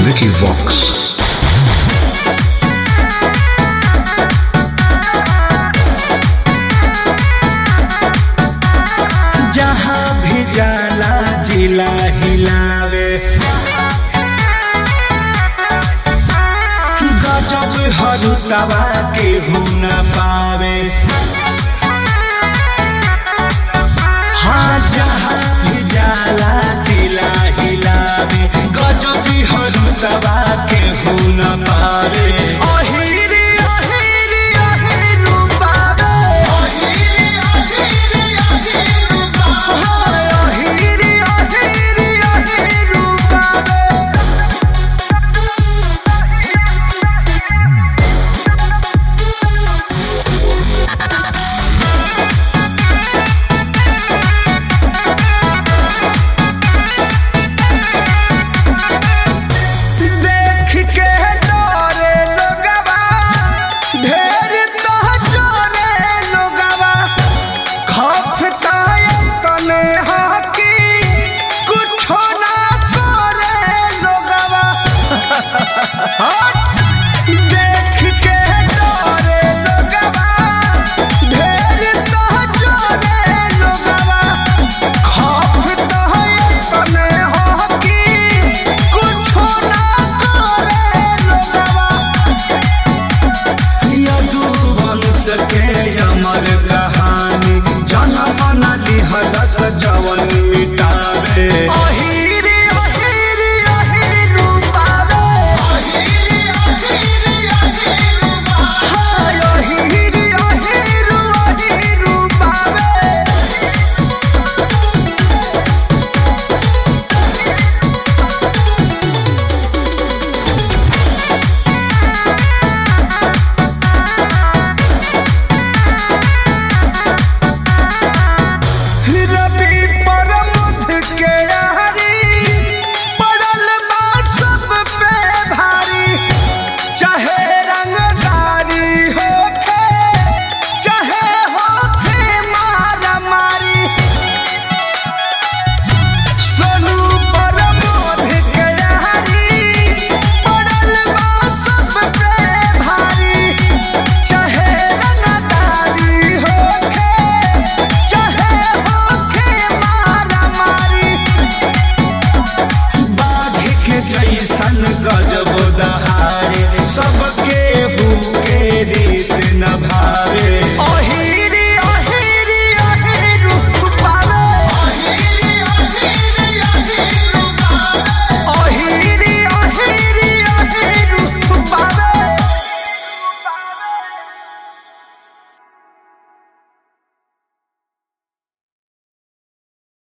Vicky Vox. जहाँ भी जाला जिला हिलावे गजब हरुतवा के न पावे हाँ जहाँ भी जाला जिला हिलावे गजब हरुतवा के न पावे अहिरी अहिरी अहिरू पावे हाय अहिरी अहिरी अहिरू पावे देख के डरे लोगवा ढेर तो चोरे लोगवा खफता तने हाकी कुछो ना करे लोगवा देख के डरे लोगवा ढेर तो चोरे लोगवा खफता तने हाकी कुछो ना करे लोगवा यदुवंश के अमर कहानी जनम न लिहलस जवन मिटावे अहिरी अहिरी अहिरू पावे हाय अहिरी अहिरू अहिरू पावे रवि परमुध के यारी पड़ल बा सब पे भारी चाहे रंगदारी होखे चाहे होखे मारा मारी सोनू परमुध के यारी पड़ल बा सब पे भारी चाहे रंगदारी होखे चाहे होखे मारा मारी बाघ के जैसन गजब दहारे सबके